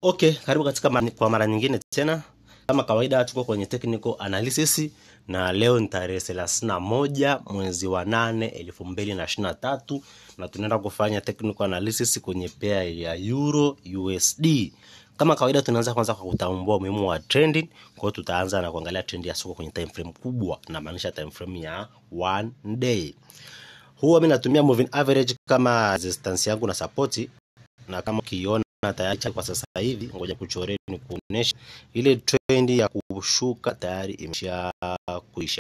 Okay, karibu katika ma kwa mara nyingine tena. Kama kawaida tuko kwenye technical analysis na leo ni tarehe thelathini na moja mwezi wa nane elfu mbili na ishirini na tatu na tunaenda kufanya technical analysis kwenye pair ya Euro USD. Kama kawaida tunaanza kwanza kwa kutambua umuhimu wa trending. Kwa hiyo tutaanza na kuangalia trend ya soko kwenye time frame kubwa, namaanisha time frame ya one day. Huwa mimi natumia moving average kama resistance yangu na support, na kama ukiona tayari kwa sasa hivi, ngoja kuchoreni ni kuonesha ile trend ya kushuka tayari imesha kuisha.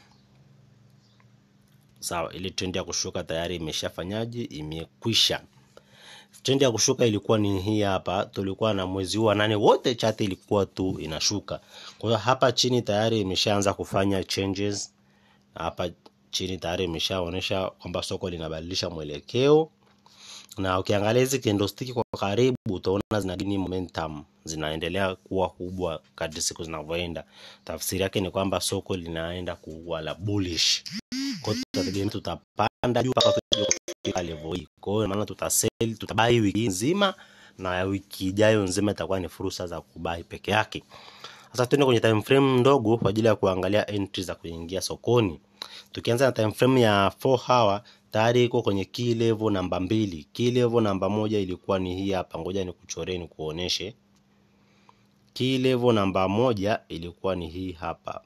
Sawa, ile trend ya kushuka tayari imeshafanyaje? Imekwisha. Trend ya kushuka ilikuwa ni hii hapa, tulikuwa na mwezi huu wa nane wote chati ilikuwa tu inashuka. Kwa hiyo hapa chini tayari imeshaanza kufanya changes. Hapa chini tayari imeshaonyesha kwamba soko linabadilisha mwelekeo na ukiangalia hizi candlestick kwa karibu utaona zina gain momentum, zinaendelea kuwa kubwa kadri siku zinavyoenda. Tafsiri yake ni kwamba soko linaenda kuwa la bullish. Kwa hiyo tutategemea tutapanda juu mpaka tuje kufika level hii. Kwa hiyo maana tutasell, tutabai wiki nzima na wiki ijayo nzima itakuwa ni fursa za kubai peke yake. Sasa tuende kwenye time frame ndogo kwa ajili ya kuangalia entry za kuingia sokoni. Tukianza na time frame ya 4 hour tayari iko kwenye key level namba mbili. Key level namba moja ilikuwa ni hii hapa, ngoja nikuchoreni kuoneshe. Key level namba moja ilikuwa ni hii hapa,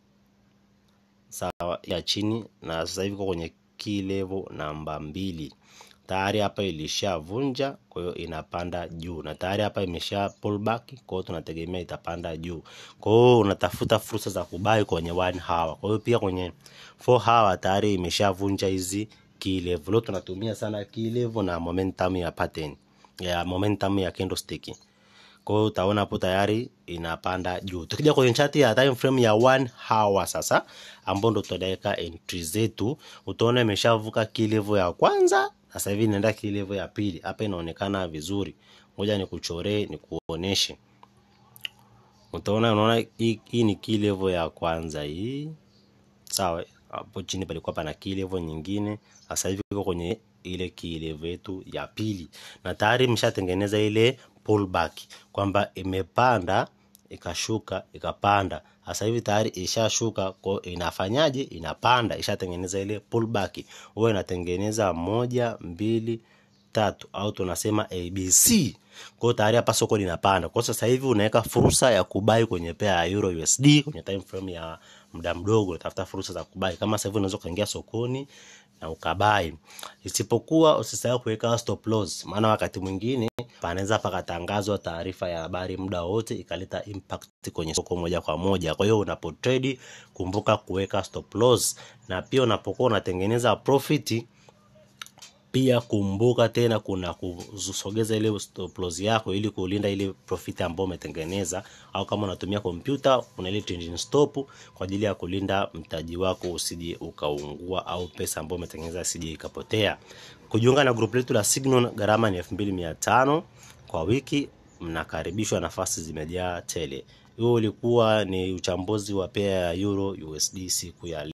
sawa, ya chini, na sasa hivi iko kwenye key level namba mbili. Tayari hapa ilishavunja, kwa hiyo inapanda juu, na tayari hapa imesha pull back, kwa hiyo tunategemea itapanda juu. Kwa hiyo unatafuta fursa za kubai kwenye one hour. Kwa hiyo pia kwenye 4 hour tayari imeshavunja hizi key level. Leo tunatumia sana key level na momentum ya pattern ya momentum ya candlestick. Kwa hiyo utaona hapo tayari inapanda juu. Tukija kwenye chart ya time frame ya one hour sasa, ambapo ndo tutaweka entry zetu, utaona imeshavuka key level ya kwanza, sasa hivi inaenda key level ya pili. Hapa inaonekana vizuri, ngoja nikuchoree nikuoneshe. Utaona, unaona hii, hii ni key level ya kwanza hii, sawa. Hapo chini palikuwa pana key level nyingine, sasa hivi iko kwenye ile key level yetu ya pili, na tayari imeshatengeneza ile pullback kwamba imepanda ikashuka ikapanda. Sasa hivi tayari ishashuka, kwa inafanyaje? Inapanda, ishatengeneza ile pullback. Huwa inatengeneza moja, mbili, tatu au tunasema ABC. Kwa hiyo tayari hapa soko linapanda. Kwa sasa hivi unaweka fursa ya kubai kwenye pair ya Euro USD kwenye time frame ya muda mdogo, unatafuta fursa za kubai. Kama sasa hivi unaweza kuingia sokoni na ukabai, isipokuwa usisahau kuweka stop loss, maana wakati mwingine panaweza pakatangazwa taarifa ya habari muda wote ikaleta impact kwenye soko moja kwa moja. Kwa hiyo unapo trade, kumbuka kuweka stop loss, na pia unapokuwa unatengeneza profit pia kumbuka tena kuna kusogeza ile stop loss yako ili kulinda ile profit ambayo umetengeneza, au kama unatumia kompyuta kuna ile trailing stop kwa ajili ya kulinda mtaji wako usije ukaungua au pesa ambayo umetengeneza isije ikapotea. Kujiunga na group letu la Signal gharama ni 2500 kwa wiki, mnakaribishwa, nafasi zimejaa tele. Huo ulikuwa ni uchambuzi wa pair ya Euro USD siku ya